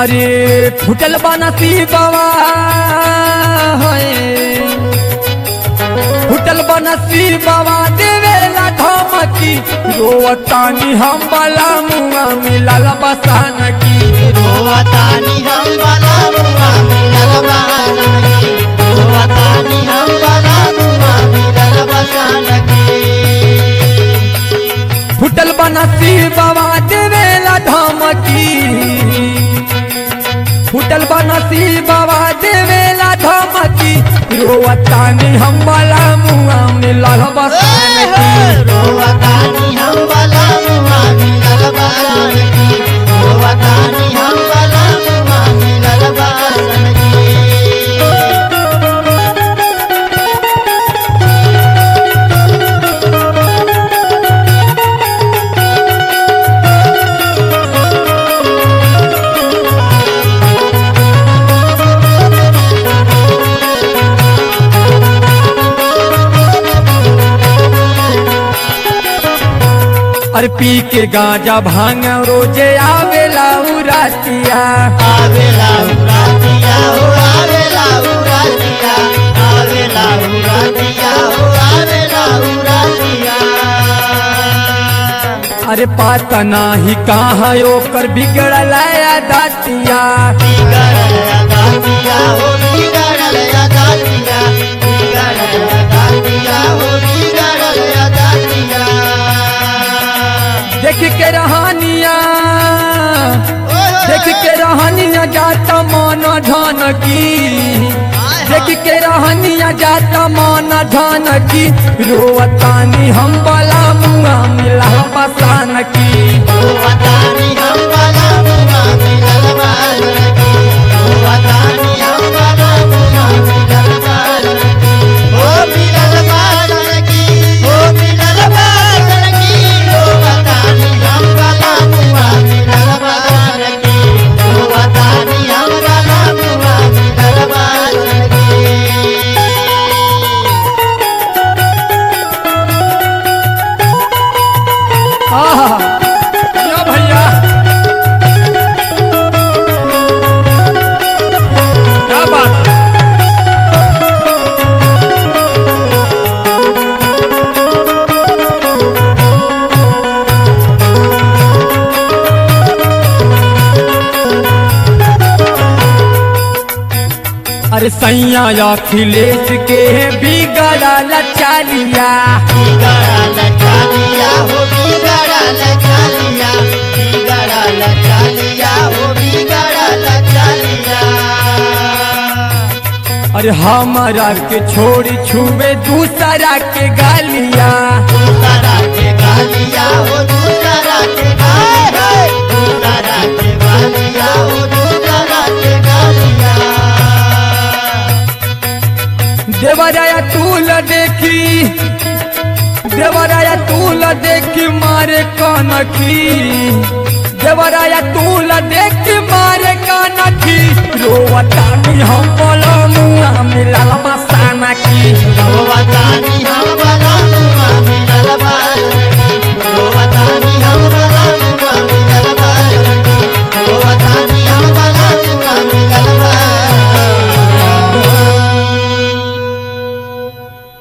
अरे फुटल बनसी बाबा होए फुटल बनसी बाबा देवेला धमकी रोवतानी हम बला मुआ मिलल बसान की रोवतानी हम बला मुआ मिलल बहानगी रोवतानी हम बला मुआ मिलल बसानगी फुटल बनसी बाबा देवेला धमकी फुटल बनसी बाबा देवेला धमकी रोवतानी हम बला मुआ मिलल बसान की रोवतानी हम बला मुआ मिलल बहानगी रोवतानी हम बला मुआ मिलल बहानगी अरे पी के गांजा भांग रोजे आवेला उरातिया आवेला उरातिया हो आवेला उरातिया आवेला उरातिया हो आवेला उरातिया अरे पाता नाही कहाँ ओकर बिगड़ल दातिया बिगड़ल दातिया हो बिगड़ल दातिया बिगड़ल दातिया हो बिगड़ल दातिया देख के रहनिया देख के रहनिया जाता मन धन की देख के रहनिया जाता मन धन की रोवतानी हम बला मुआ मिला बसान की रोवतानी हम बला मुआ मिलल बालकी रोवतानी हम बला मुआ मिलल बालकी ओ मिलल बालकी ओ मिलल बालकी रोवतानी हम बला मुआ मिलल बालकी रोवतानी हम बला मुआ मिलल बालकी आहा, या भैया क्या बात है? अरे सैया अखिलेश के बिगड़ल चालिया बिगड़ल चालिया हो बिगड़ल चालिया बिगड़ल चालिया हो बिगड़ल चालिया अरे हमारा के छोड़ी छुए दूसरा के गालिया दूसरा के गालिया हो दूसरा के गालिया दूसरा के गालिया हो दूसरा के गालिया देवराया तूल देखी देवराया तूल देखी मारे कनखी देवराया तूल देखी मारे कनखी रोवतानी हम बोलो मुआ मिलल मसाना की रोवतानी हम बला